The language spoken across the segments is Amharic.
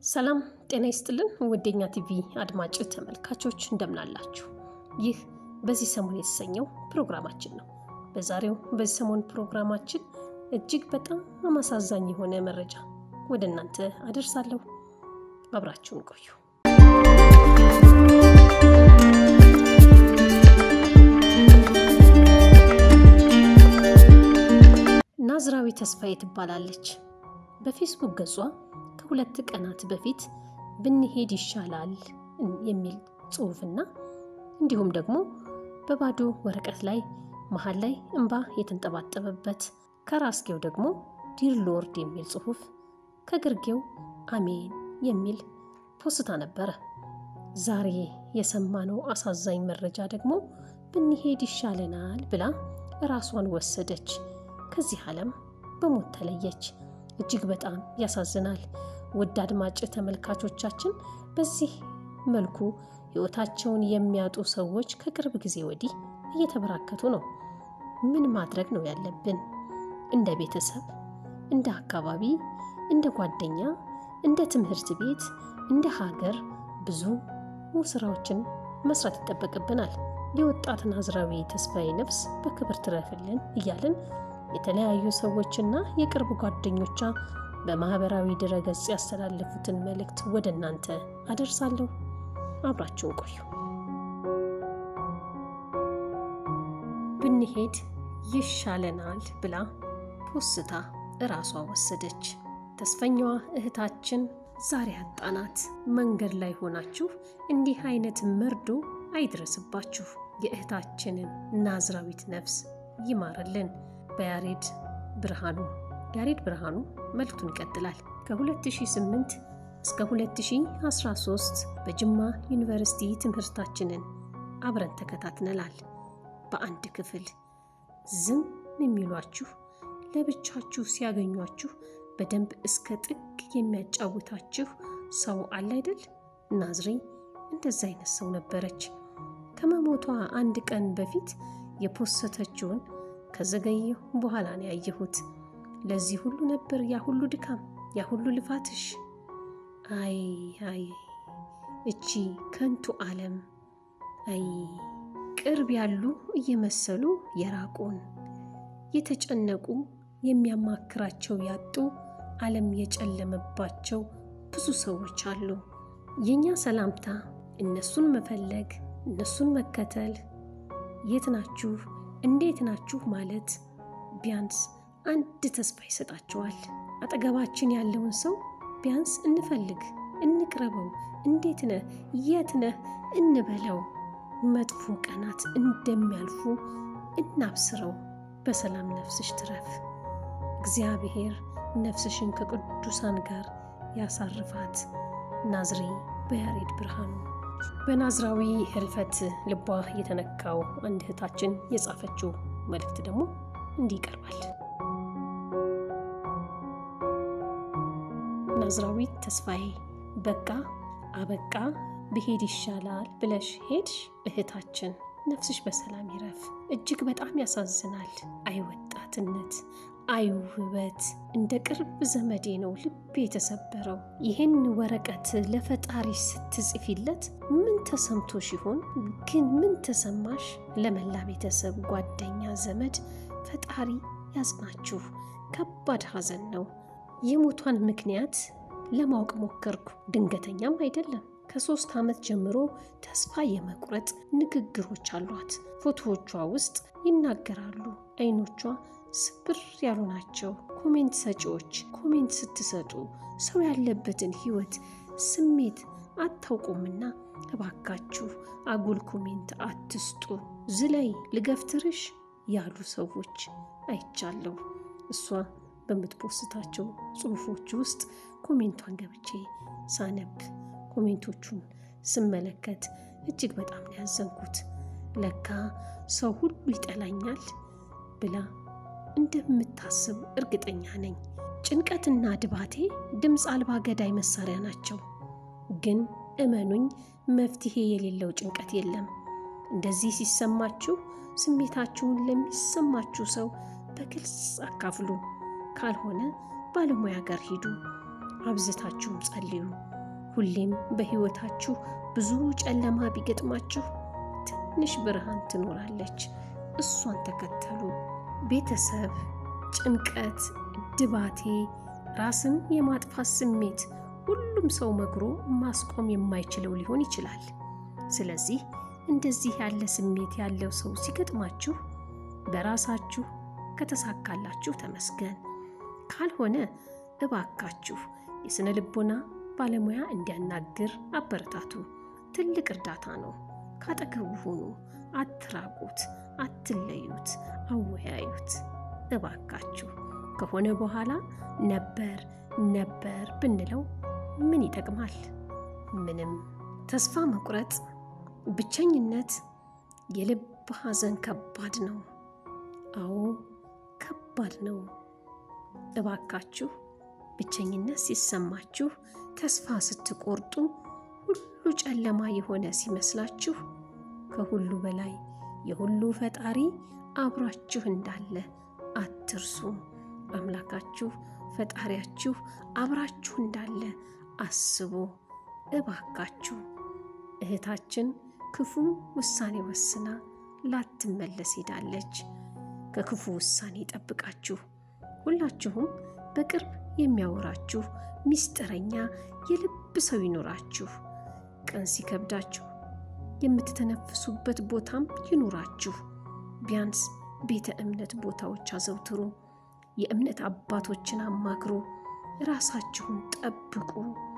ሰላም ጤና ይስጥልን ውዴኛ ቲቪ አድማጭ ተመልካቾች እንደምናላችሁ። ይህ በዚህ ሰሞን የተሰኘው ፕሮግራማችን ነው። በዛሬው በዚህ ሰሞን ፕሮግራማችን እጅግ በጣም አሳዛኝ የሆነ መረጃ ወደ እናንተ አደርሳለሁ። አብራችሁን ቆዩ። ናዝራዊ ተስፋዬ ትባላለች። በፌስቡክ ገጿ ከሁለት ቀናት በፊት ብንሄድ ይሻላል የሚል ጽሑፍና እንዲሁም ደግሞ በባዶ ወረቀት ላይ መሀል ላይ እንባ የተንጠባጠበበት ከራስጌው ደግሞ ዲር ሎርድ የሚል ጽሑፍ ከግርጌው አሜን የሚል ፖስታ ነበረ። ዛሬ የሰማነው አሳዛኝ መረጃ ደግሞ ብንሄድ ይሻለናል ብላ ራሷን ወሰደች፣ ከዚህ ዓለም በሞት ተለየች። እጅግ በጣም ያሳዝናል። ውድ አድማጭ ተመልካቾቻችን በዚህ መልኩ ሕይወታቸውን የሚያጡ ሰዎች ከቅርብ ጊዜ ወዲህ እየተበራከቱ ነው። ምን ማድረግ ነው ያለብን? እንደ ቤተሰብ፣ እንደ አካባቢ፣ እንደ ጓደኛ፣ እንደ ትምህርት ቤት፣ እንደ ሀገር ብዙ ስራዎችን መስራት ይጠበቅብናል። የወጣት ናዝራዊ ተስፋዬ ነፍስ በክብር ትረፍልን እያልን የተለያዩ ሰዎችና የቅርብ ጓደኞቿ በማህበራዊ ድረገጽ ያስተላለፉትን መልእክት ወደ እናንተ አደርሳለሁ። አብራችሁን ቆዩ። ብንሄድ ይሻለናል ብላ ፖስታ እራሷ ወሰደች። ተስፈኛዋ እህታችን ዛሬ አጣናት። መንገድ ላይ ሆናችሁ እንዲህ አይነት መርዶ አይድረስባችሁ። የእህታችንን ናዝራዊት ነፍስ ይማርልን። በያሬድ ብርሃኑ ያሬድ ብርሃኑ መልእክቱን ይቀጥላል። ከ2008 እስከ 2013 በጅማ ዩኒቨርሲቲ ትምህርታችንን አብረን ተከታትነናል። በአንድ ክፍል ዝም የሚሏችሁ ለብቻችሁ ሲያገኟችሁ በደንብ እስከ ጥግ የሚያጫውታችሁ ሰው አለ አይደል? ናዝሬ እንደዛ አይነት ሰው ነበረች። ከመሞቷ አንድ ቀን በፊት የፖሰተችውን ከዘገየሁ በኋላ ነው ያየሁት። ለዚህ ሁሉ ነበር ያ ሁሉ ድካም፣ ያ ሁሉ ልፋትሽ። አይ አይ እቺ ከንቱ ዓለም፣ አይ ቅርብ ያሉ እየመሰሉ የራቁን፣ የተጨነቁ የሚያማክራቸው ያጡ፣ ዓለም የጨለመባቸው ብዙ ሰዎች አሉ። የእኛ ሰላምታ እነሱን መፈለግ፣ እነሱን መከተል፣ የት ናችሁ እንዴት ናችሁ ማለት ቢያንስ አንድ ተስፋ ይሰጣቸዋል። አጠገባችን ያለውን ሰው ቢያንስ እንፈልግ፣ እንቅረበው፣ እንዴት ነህ፣ የት ነህ እንበለው። መጥፎ ቀናት እንደሚያልፉ እናብስረው። በሰላም ነፍስሽ ትረፍ። እግዚአብሔር ነፍስሽን ከቅዱሳን ጋር ያሳርፋት። ናዝሬ በያሬድ ብርሃኑ። በናዝራዊ ህልፈት ልቧ የተነካው አንድ እህታችን የጻፈችው መልእክት ደግሞ እንዲህ ይቀርባል። ናዝራዊት ተስፋዬ በቃ አበቃ ብሄድ ይሻላል ብለሽ ሄድሽ እህታችን፣ ነፍስሽ በሰላም ይረፍ። እጅግ በጣም ያሳዝናል። አይ ወጣትነት፣ አይ ውበት፣ እንደ ቅርብ ዘመዴ ነው ልቤ የተሰበረው። ይህን ወረቀት ለፈጣሪ ስትጽፊለት ምን ተሰምቶሽ ይሆን? ግን ምን ተሰማሽ? ለመላ ቤተሰብ፣ ጓደኛ፣ ዘመድ ፈጣሪ ያጽናችሁ። ከባድ ሐዘን ነው። የሞቷን ምክንያት ለማወቅ ሞከርኩ። ድንገተኛም አይደለም። ከሶስት ዓመት ጀምሮ ተስፋ የመቁረጥ ንግግሮች አሏት። ፎቶዎቿ ውስጥ ይናገራሉ። አይኖቿ ስብር ያሉ ናቸው። ኮሜንት ሰጪዎች ኮሜንት ስትሰጡ ሰው ያለበትን ሕይወት ስሜት አታውቁምና እባካችሁ አጉል ኮሜንት አትስጡ። ዝለይ ልገፍትርሽ ያሉ ሰዎች አይቻለሁ። እሷ በምትፖስታቸው ጽሑፎች ውስጥ ኮሜንቷን ገብቼ ሳነብ ኮሜንቶቹን ስመለከት እጅግ በጣም ነው ያዘንኩት። ለካ ሰው ሁሉ ይጠላኛል ብላ እንደምታስብ እርግጠኛ ነኝ። ጭንቀትና ድባቴ ድምፅ አልባ ገዳይ መሳሪያ ናቸው። ግን እመኑኝ መፍትሄ የሌለው ጭንቀት የለም። እንደዚህ ሲሰማችሁ ስሜታችሁን ለሚሰማችሁ ሰው በግልጽ አካፍሉ። ካልሆነ ባለሙያ ጋር ሂዱ። አብዝታችሁም ጸልዩ። ሁሌም በሕይወታችሁ ብዙ ጨለማ ቢገጥማችሁ ትንሽ ብርሃን ትኖራለች። እሷን ተከተሉ። ቤተሰብ፣ ጭንቀት፣ ድባቴ፣ ራስን የማጥፋት ስሜት ሁሉም ሰው መክሮ ማስቆም የማይችለው ሊሆን ይችላል። ስለዚህ እንደዚህ ያለ ስሜት ያለው ሰው ሲገጥማችሁ በራሳችሁ ከተሳካላችሁ ተመስገን፣ ካልሆነ እባካችሁ የሥነ ልቦና ባለሙያ እንዲያናግር አበረታቱ። ትልቅ እርዳታ ነው። ካጠገቡ ሁኑ። አትራቁት፣ አትለዩት፣ አወያዩት። እባካችሁ ከሆነ በኋላ ነበር ነበር ብንለው ምን ይጠቅማል? ምንም። ተስፋ መቁረጥ፣ ብቸኝነት፣ የልብ ሐዘን ከባድ ነው። አዎ ከባድ ነው። እባካችሁ ብቸኝነት ሲሰማችሁ፣ ተስፋ ስትቆርጡ፣ ሁሉ ጨለማ የሆነ ሲመስላችሁ ከሁሉ በላይ የሁሉ ፈጣሪ አብሯችሁ እንዳለ አትርሱ። አምላካችሁ ፈጣሪያችሁ አብራችሁ እንዳለ አስቡ። እባካችሁ እህታችን ክፉ ውሳኔ ወስና ላትመለስ ሄዳለች። ከክፉ ውሳኔ ጠብቃችሁ ሁላችሁም በቅርብ የሚያወራችሁ ሚስጥረኛ የልብ ሰው ይኖራችሁ። ቀን ሲከብዳችሁ የምትተነፍሱበት ቦታም ይኑራችሁ። ቢያንስ ቤተ እምነት ቦታዎች አዘውትሩ። የእምነት አባቶችን አማክሩ። ራሳችሁን ጠብቁ።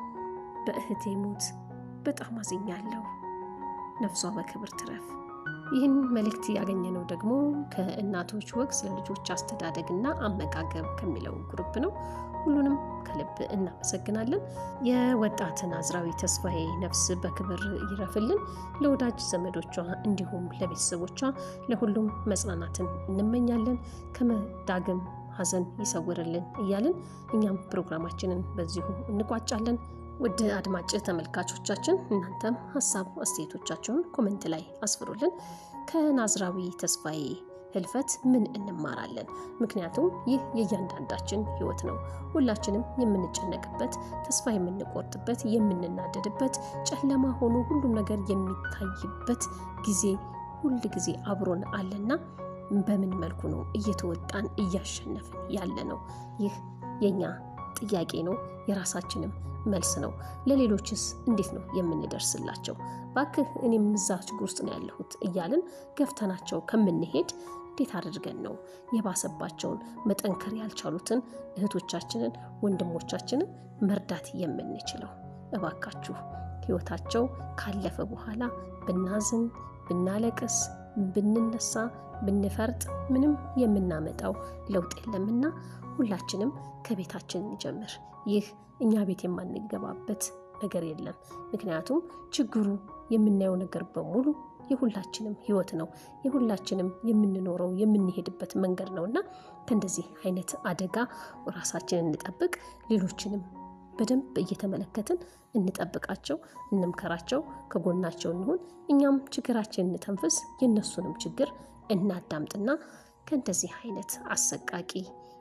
በእህቴ ሞት በጣም አዝኛለሁ። ነፍሷ በክብር ትረፍ። ይህን መልእክት ያገኘነው ደግሞ ከእናቶች ወግ ስለ ልጆች አስተዳደግና አመጋገብ ከሚለው ግሩፕ ነው። ሁሉንም ከልብ እናመሰግናለን። የወጣት ናዝራዊ ተስፋዬ ነፍስ በክብር ይረፍልን። ለወዳጅ ዘመዶቿ እንዲሁም ለቤተሰቦቿ ለሁሉም መጽናናትን እንመኛለን። ከመዳግም ሐዘን ይሰውርልን እያልን እኛም ፕሮግራማችንን በዚሁ እንቋጫለን። ውድ አድማጭ ተመልካቾቻችን እናንተም ሀሳብ አስተያየቶቻችሁን ኮመንት ላይ አስፍሩልን። ከናዝራዊ ተስፋዬ ህልፈት ምን እንማራለን? ምክንያቱም ይህ የእያንዳንዳችን ህይወት ነው። ሁላችንም የምንጨነቅበት፣ ተስፋ የምንቆርጥበት፣ የምንናደድበት፣ ጨለማ ሆኖ ሁሉም ነገር የሚታይበት ጊዜ ሁል ጊዜ አብሮን አለና በምን መልኩ ነው እየተወጣን እያሸነፍን ያለ ነው? ይህ የኛ ጥያቄ ነው። የራሳችንም መልስ ነው። ለሌሎችስ እንዴት ነው የምንደርስላቸው? ባክህ እኔም እዛ ችግር ውስጥ ነው ያለሁት እያልን ገፍተናቸው ከምንሄድ እንዴት አድርገን ነው የባሰባቸውን መጠንከር ያልቻሉትን እህቶቻችንን ወንድሞቻችንን መርዳት የምንችለው? እባካችሁ ህይወታቸው ካለፈ በኋላ ብናዝን፣ ብናለቅስ፣ ብንነሳ፣ ብንፈርጥ ምንም የምናመጣው ለውጥ የለምና ሁላችንም ከቤታችን እንጀምር። ይህ እኛ ቤት የማንገባበት ነገር የለም። ምክንያቱም ችግሩ የምናየው ነገር በሙሉ የሁላችንም ህይወት ነው። የሁላችንም የምንኖረው የምንሄድበት መንገድ ነው እና ከእንደዚህ አይነት አደጋ ራሳችንን እንጠብቅ። ሌሎችንም በደንብ እየተመለከትን እንጠብቃቸው፣ እንምከራቸው፣ ከጎናቸው እንሁን። እኛም ችግራችንን እንተንፍስ፣ የእነሱንም ችግር እናዳምጥና ከእንደዚህ አይነት አሰቃቂ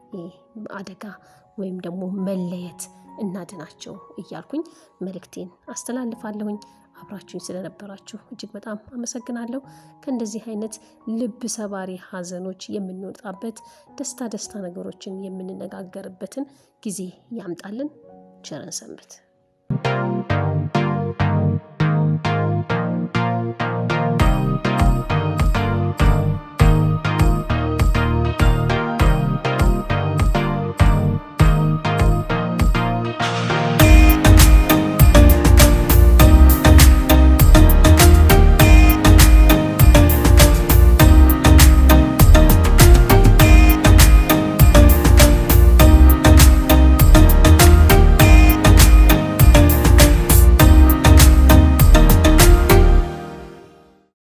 አደጋ ወይም ደግሞ መለየት እናድናቸው እያልኩኝ መልእክቴን አስተላልፋለሁኝ። አብራችሁኝ ስለነበራችሁ እጅግ በጣም አመሰግናለሁ። ከእንደዚህ አይነት ልብ ሰባሪ ሐዘኖች የምንወጣበት ደስታ ደስታ ነገሮችን የምንነጋገርበትን ጊዜ ያምጣልን። ቸርን ሰንብት።